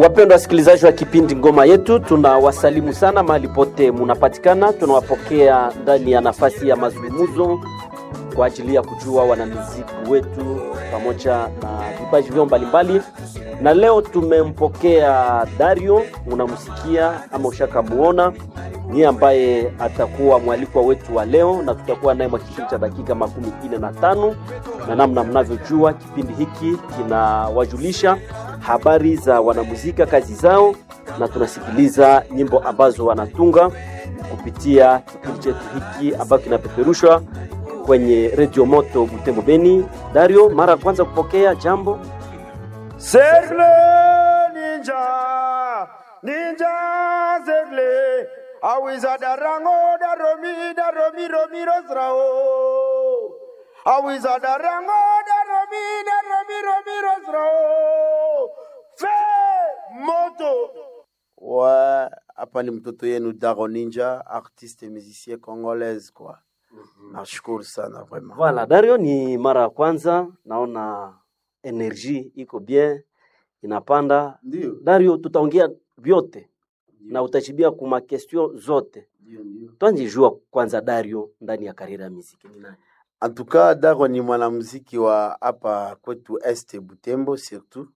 Wapendwa wasikilizaji wa kipindi Ngoma Yetu, tunawasalimu sana mahali pote munapatikana. Tunawapokea ndani ya nafasi ya mazungumzo kwa ajili ya kujua wanamuziki wetu pamoja na vipaji vyao mbalimbali, na leo tumempokea Dario, unamsikia ama ushakamuona, ni ambaye atakuwa mwalikwa wetu wa leo, na tutakuwa naye mwa kipindi cha dakika makumi ine na tano na namna mnavyojua kipindi hiki kinawajulisha habari za wanamuzika, kazi zao, na tunasikiliza nyimbo ambazo wanatunga kupitia kipindi chetu hiki ambacho kinapeperushwa kwenye redio moto Butembo Beni. Dario, mara ya kwanza kupokea jambo Sergle ninja ninja sergle awiza darango daromi daromi romi rosrao awiza darango daromi daromi romi rosrao fe moto ouais hapa ni mtoto yenu Daro Ninja artiste musicien congolaise quoi nashukuru sana vraiment Voilà, Dario, ni mara ya kwanza naona energie iko bien inapanda. ndio Dario, tutaongea vyote na utajibia kuma question zote. ndio ndio Twanjijua kwanza Dario ndani ya karira ya muziki ni nani? En tout cas, Daro ni mwanamuziki wa hapa kwetu Este Butembo surtout.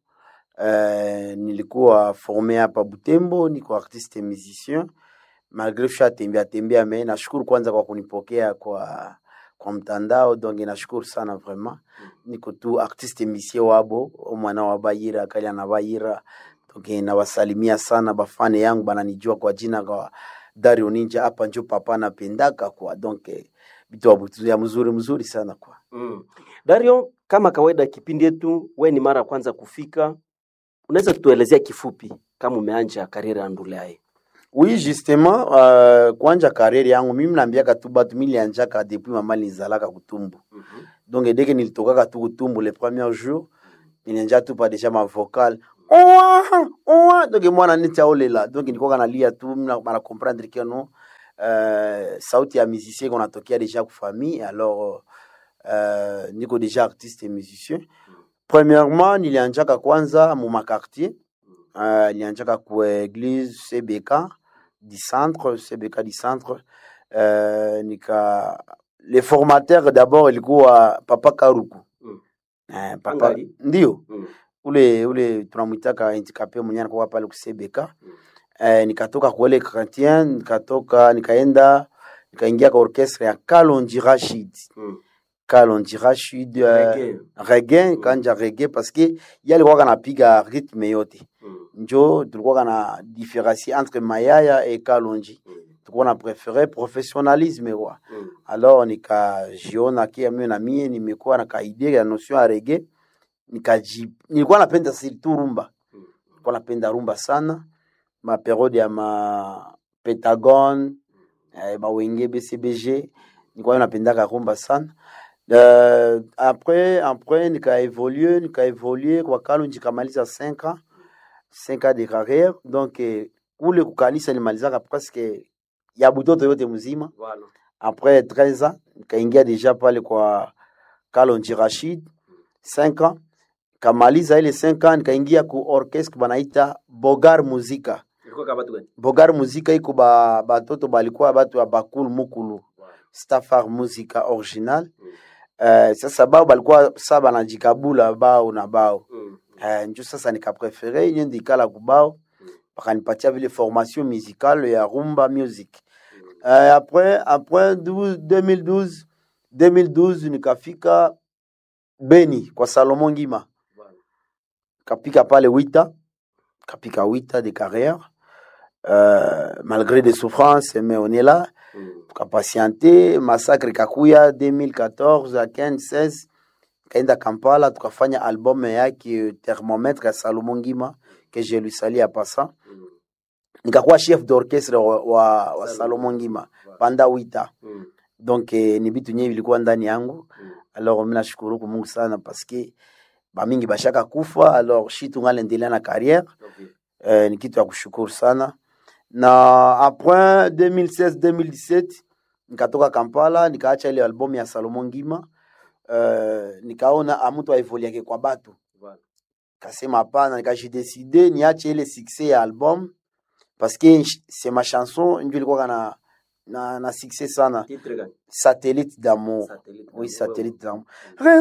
Uh, nilikuwa formé hapa Butembo, niko artiste musicien malgré sha tembea tembea, me nashukuru kwanza kwa kunipokea kwa kwa mtandao, donc nashukuru sana vraiment. Niko tu artiste musicien wabo mwana wa Bayira kali ana Bayira, donc nawasalimia sana bafane yangu bananijua kwa jina kwa Dario Ninja, hapa njo papa napendaka kwa donc eh, vitu abutu ya mzuri mzuri sana kwa Mm. Dario, kama kawaida kipindi yetu, we ni mara ya kwanza kufika, unaweza kutuelezea kifupi kama umeanja karira ya Ndulaye? oui justement uh, kwanja karere yangu mimi naambiaka tu batu milianjaka depuis mama nizalaka kutumbu donc deke nilitokaka tu kutumbu le premier jour nilianja tu pa deja ma vocal oa oa donc mwana niti aolela donc nilikuwa nalia tu mina bana comprendre que non euh, sauti ya musicien qu'on atokea deja ku famille alors euh, niko deja artiste et musicien premièrement nilianjaka kwanza mu makartier uh, nilianjaka ku église CBK du centre CBK du centre uh, nika le formateur d'abord ilikuwa papa Karuku Mm. eh, papa Angali? ndio Mm. ule ule tunamwitaka handicapé mwenye anakuwa pale ku CBK eh, nikatoka kuele chrétien nikatoka nikaenda nikaingia kwa orchestre ya Kalonji Rashid Mm. Kalonji Rashid uh, Reggae. reggae kanja reggae parce que yeye alikuwa kanapiga rythme yote Mm. njo tulikuwa kana différencier entre mayaya et kalonji Mm. tulikuwa na préféré professionnalisme kwa Mm. alors nikajiona kia mimi na mie nimekuwa na kaidea ya notion ya reggae nikaji nilikuwa napenda surtout rumba Mm. nilikuwa napenda rumba sana ma periode ya ma pentagon eh, mawenge bcbg nilikuwa napendaka rumba sana Uh, après après nikaevolue nikaevolue kwa kalonji nikamaliza 5 ans 5 ans de carrière donc eh, kule kukanisa nilimalizaka presque ya butoto yote mzima Voilà. après 13 ans nikaingia deja pale kwa Kalonji Rashid 5 ans kamaliza ile 5 ans nikaingia ku orchestre banaita Bogar Muzika Ilikuwa kama watu gani? Bogar Muzika iko ba batoto balikuwa batu ya bakulu mukulu Stafar Muzika original Mm. uh, sasa bao balikuwa sa banajikabula bao na bao Mm. uh, njo sasa nikaprefere niende ikala kubao Mm. bakanipatia vile formation musicale ya rumba music uh, après après 12, 2012 2012 nikafika Beni kwa Salomon Ngima Voilà. kapika pale wita kapika wita de carrière euh, malgré des souffrances mais on est là Mm. tukapatiente massacre kakuya 2014 à 15 16 kaenda Kampala tukafanya album yake thermomètre ya Salomon Ngima que je lui salue à passant Mm. nikakuwa chef d'orchestre wa, wa, wa Salomon. Salomon Ngima Voilà. panda wita Mm. donc eh, ni vitu nyewe vilikuwa ndani yangu Mm. alors mimi nashukuru kwa Mungu sana parce que bamingi bashaka kufa alors shi tungalendelea na carrière Okay. eh, ni kitu ya kushukuru sana na après 2016 2017 nikatoka Kampala nikaacha ile album ya Salomon Ngima uh, nikaona amutu aivoliake kwa batu Voilà. kasema hapana nikajideside niache ile succès ya album parce que c'est ma chanson ndio ilikuwa na na, na succès sana Titre gani? satellite d'amour Satellite. oui satellite d'amour